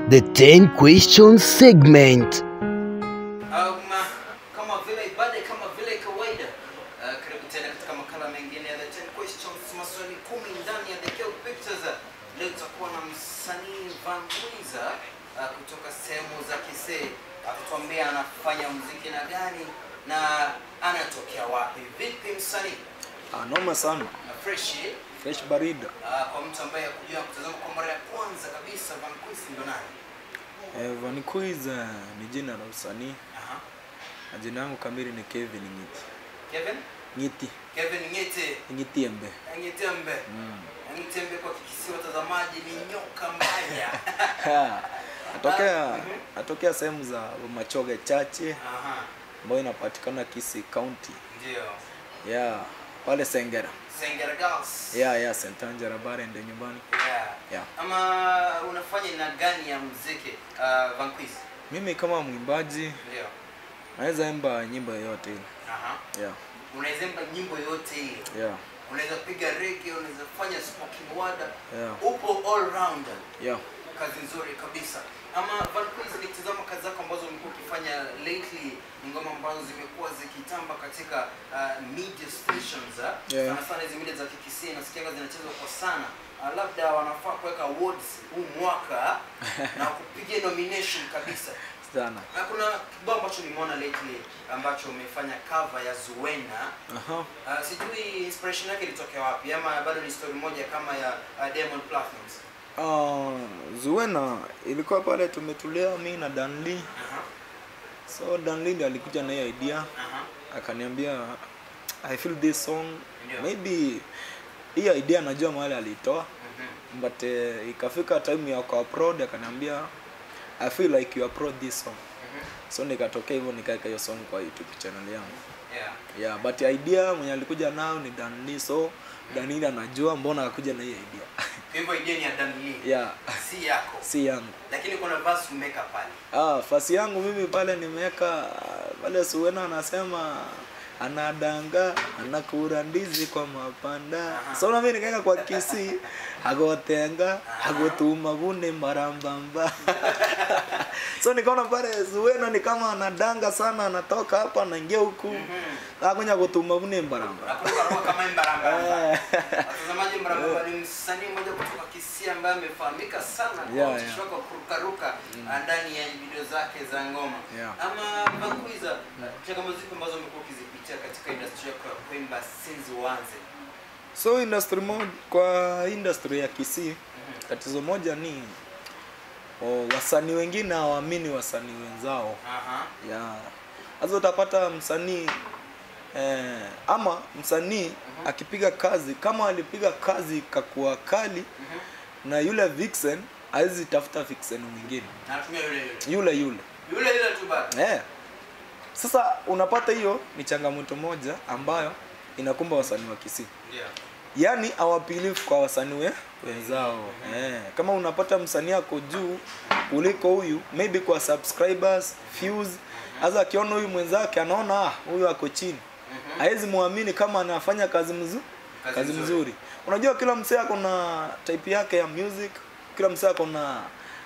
The 10 questions segment. Um, kama vile ibada kama vile kawaida uh, karibu tena katika makala mengine ya the 10 questions maswali kumi ndani ya the Kill pictures leo tutakuwa na msanii Van Mwiza uh, kutoka sehemu za Kisii akituambia anafanya muziki na gani na anatokea wapi vipi msanii Ah, noma sana na fresh eh? fresh barida uh, kwa mtu ambaye hakujua kutazama kwa mara ya kwanza kabisa Van Mwiza ndo nani eh, Vanquiz eh, ni jina la usanii Aha. na jina yangu kamili ni Kevin Ngiti Kevin Ngiti Kevin Ngete Ngitiembe Ngitembe mm. Ngitembe kwa kikisi watazamaji ni nyoka mbaya. Ha, atokea Ah, mhm. atokea sehemu za Machoge chache Aha, ambayo inapatikana Kisii County ndio. yeah pale Sengera Sengera Girls. yeah yeah St Angela Bare ndio nyumbani Yeah. yeah Ama unafanya aina gani ya muziki uh, Vanquiz? mimi kama mwimbaji Ndio. naweza imba nyimbo yoyote ile Aha. yeah Unaweza imba nyimbo yote ile. yeah Unaweza piga reggae, unaweza fanya spoken word. yeah Upo all rounder. yeah Kazi nzuri kabisa. Ama Vanquiz nikitazama kazi zako ambazo umekuwa ukifanya lately ni ngoma ambazo zimekuwa zikitamba katika uh, media stations uh, Yeah. sana sana hizi media za kikisii nasikiaga zinachezwa kwa sana uh, labda wanafaa kuweka awards huu mwaka na kupigia nomination kabisa sana na kuna kibao ambacho nimeona lately ambacho umefanya cover ya Zuena aha uh, sijui inspiration yake ilitokea wapi ama bado ni story moja kama ya uh, Diamond Platnumz Ah, Zuena ilikuwa pale tumetulia mi na Danli. Aha, So Danli ndiye alikuja na hiyo idea aha, akaniambia I feel this song Ndio. maybe hii idea najua mahali alitoa mhm, but uh, ikafika time ya ku upload akaniambia I feel like you upload this song. mhm, So nikatokea hivyo nikaweka hiyo song kwa YouTube channel yangu. yeah. Yeah, but idea mwenye alikuja nayo ni Danli so Danli anajua mbona akakuja na hiyo idea. Kwa hivyo idea ni ya Dan Lee yeah, si yako si yangu. lakini kuna verse umeweka pale Ah, fasi yangu mimi pale nimeweka pale Suwena anasema anadanga anakura ndizi kwa mapanda Aha. so na mimi nikaweka kwa kisi agotenga agotuma gune marambamba so nikaona pale Suwena ni kama anadanga sana anatoka hapa anaingia huku Mhm. akunya gotuma gune mbaramba nakuruka roho kama mbarambamba Eh. watazamaji mbarambamba ni msanii mmoja kutoka Kisii ambaye amefahamika sana kwa Yeah, ucheshi yeah. wake wa kurukaruka ah, ndani ya video zake za ngoma Yeah. ama Vanquiza changamoto zipi ambazo umekuwa ukizipitia katika industry yako ya kuimba since uanze so industry mo kwa industry ya Kisii tatizo moja ni oh, wasanii wengine hawaamini wasanii wenzao aha ya sasa utapata msanii eh, ama msanii akipiga kazi kama alipiga kazi ikakuwa kali Mhm. na yule vixen hawezi tafuta vixen mwingine natumia yule yule yule yule yule yule tu bado eh. sasa unapata hiyo ni changamoto moja ambayo inakumba wasanii wa Kisii ndio yaani hawapilifu kwa wasanii we, wenzao eh, kama unapata msanii ako juu kuliko huyu maybe kwa subscribers views hasa akiona huyu mwenzake anaona ah huyu ako chini hawezi muamini kama anafanya kazi mzuri Kazi kazi, nzuri. mzuri unajua kila msee ako na type yake ya music kila msee ako na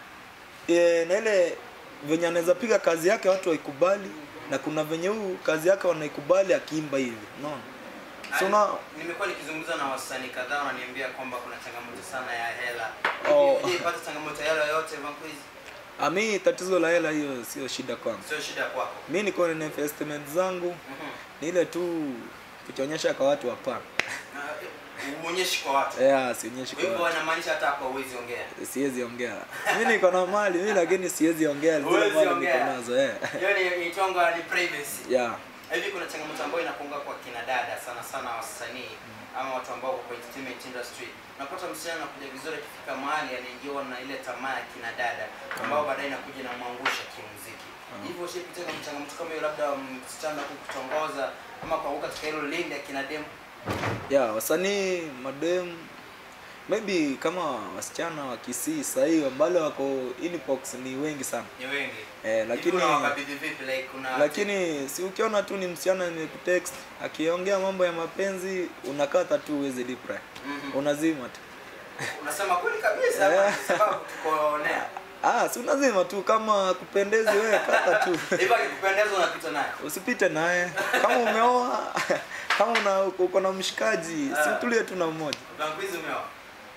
e, na ile venye anaweza piga kazi yake watu waikubali na kuna venye huu kazi yake wanaikubali akiimba hivi unaona so una, nimekuwa nikizungumza na wasanii kadhaa wananiambia kwamba kuna changamoto sana ya hela Oh. hivi ipata changamoto ya hela yote Vanquiz ami tatizo la hela hiyo sio shida kwangu sio shida kwako mi niko na investment zangu Mhm. ni ile tu kuchonyesha kwa watu hapana Na, eh, uonyeshi kwa watu yeah, sionyeshi kwa kwa hivyo watu wanamaanisha hata hapo huwezi ongea siwezi ongea mi niko na mali mi lakini siwezi ongea zile Huwezi mali ongea. niko nazo eh. hiyo ni itonga ni privacy yeah. hivi kuna changamoto ambayo inakunga kwa kina dada sana sana wasanii ama watu ambao wako kwa entertainment industry unapata msichana anakuja vizuri akifika mahali anaingiwa na ile tamaa ya kina dada ambao baadaye inakuja inamwangusha kimuziki hivyo ushapitia kama changamoto kama hiyo labda msichana kukutongoza ama kuanguka katika hilo lindi ya kina demu yeah, wasanii madem maybe kama wasichana wa Kisii sahii ambalo wako inbox ni wengi sana ni wengi eh, Hivi lakini unawakabidhi vipi like kuna lakini si ukiona tu ni msichana nimekutext akiongea mambo ya mapenzi unakata tu uweze reply Mhm. unazima tu unasema kweli kabisa Eh. ama ni sababu tuko nea ah si lazima tu kama kupendezi wewe kata tu Hivyo akikupendeza unapita naye. usipite naye kama umeoa kama una uko na mshikaji si Ah. utulie tu na mmoja Vankwizi umeoa.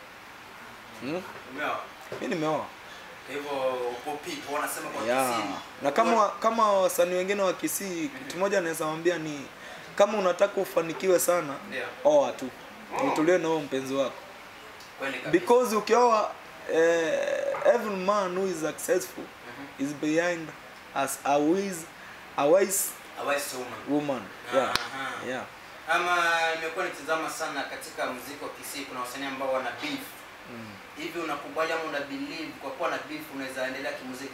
hmm? Umeoa. mi nimeoa Kwa hivyo uko pipo wanasema kwa yeah. Kisii. na kama kama wasanii wengine wa Kisii kitu moja naweza mwambia ni kama unataka ufanikiwe sana Ndio. oa tu utulie na huo mpenzi wako Kweli kabisa. because ukioa eh, every man who is successful is behind as a wise a wise Awais woman. woman yeah Aha. yeah Ama nimekuwa nikitazama sana katika muziki wa Kisii kuna wasanii ambao wana beef. Hivi unakubali ama una believe kwa kuwa na beef unaweza endelea kimuziki?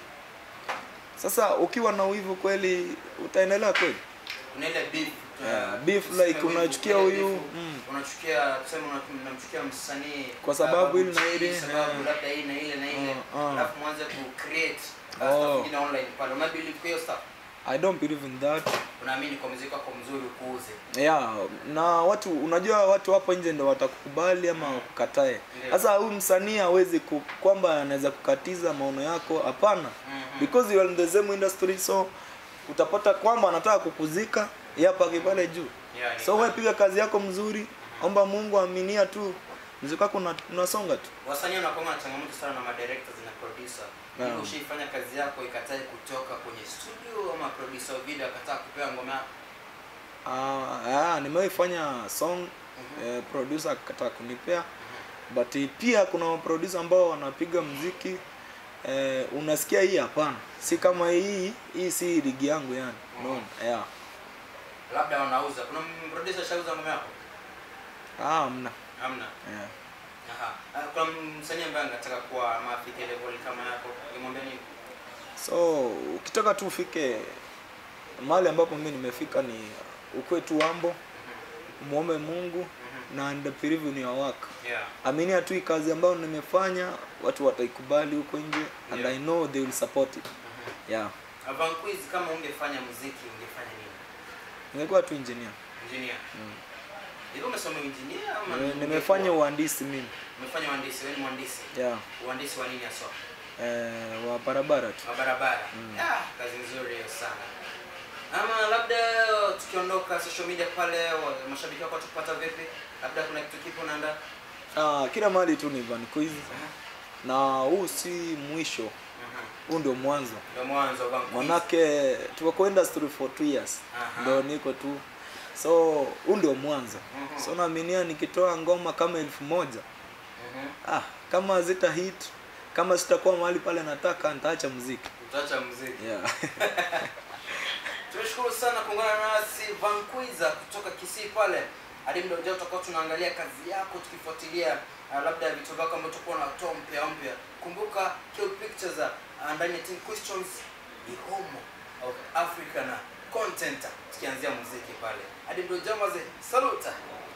sasa ukiwa na wivu kweli utaendelea kweli Kuna ile beef. uh, Yeah, beef tuseme like wivu, unachukia ile huyu, beef, mm. Unachukia tuseme una- unamchukia msanii Kwa sababu hili na Babu G, hili, sababu yeah. labda hii na ile na ile. Uh, uh. Alafu mwanze ku create uh, Oh. stuff ingine online pale. Una believe kwa hiyo stuff? i don't believe in that Unaamini kwa muziki wako mzuri ukuuze. yeah na watu unajua watu hapo nje ndo watakukubali ama wakukatae Ndio. sasa huyu msanii hawezi ku, kwamba anaweza kukatiza maono yako hapana Mhm. because you are in the same industry so utapata kwamba anataka kukuzika yapake pale juu Yeah, ni so wewe kweli. piga kazi yako mzuri omba mungu aminia tu mziki wako una- unasonga tu wasanii wanakuwa na changamoto sana na madirectors na producer Naam. Ili ushaifanya kazi yako ikatae kutoka kwenye studio ama producer wa video akataa kupewa ngoma yako Ah, ah, nimewahi fanya song eh, producer akakataa kunipea but eh, pia kuna producer ambao wanapiga mziki eh, unasikia hii hapana si kama hii hii si ligi yangu yani unaona yeah. labda wanauza kuna producer shauza ngoma yako ah mna hamna yeah. aha Ah, kuna msanii ambaye anataka kuwa ama afike level kama yako nimwambia nini so ukitaka tu ufike mahali ambapo mi nimefika ni ukwe tu wambo muombe mungu na and believe in your work yeah aminia tu hii kazi ambayo nimefanya watu wataikubali huko nje and Yeah. i know they will support it yeah Vanquiz kama ungefanya muziki ungefanya nini ningekuwa tu engineer engineer hivyo umesoma engineer ama Nime- ungekuwa- nimefanya uhandisi mimi umefanya uhandisi wewe ni mhandisi yeah uhandisi wa nini hasa eh, wa barabara tu wa barabara ah, kazi nzuri hiyo sana ama labda tukiondoka social media pale wa- mashabiki wako watakupata vipi labda kuna kitu kipo naanda ah, kila mahali tu ni Vanquiz na huu si mwisho huu ndio mwanzo ndio mwanzo wa Vanquiz. manake tuko kwa industry for two years Aha. ndio niko tu so huu ndio mwanzo Mhm. so naaminia nikitoa ngoma kama elfu moja Mhm. ah, kama zita hit kama sitakuwa mahali pale nataka nitaacha muziki utaacha muziki yeah. tumeshukuru sana kuungana nasi Vanquiza kutoka Kisii pale hadi muda ujao tutakuwa tunaangalia kazi yako tukifuatilia uh, labda vitu vyako ambavyo tutakuwa unatoa mpya mpya kumbuka Kill Pictures uh, ndani ya Team Questions ni home of Africa na content tukianzia muziki pale hadi muda ujao maze saluta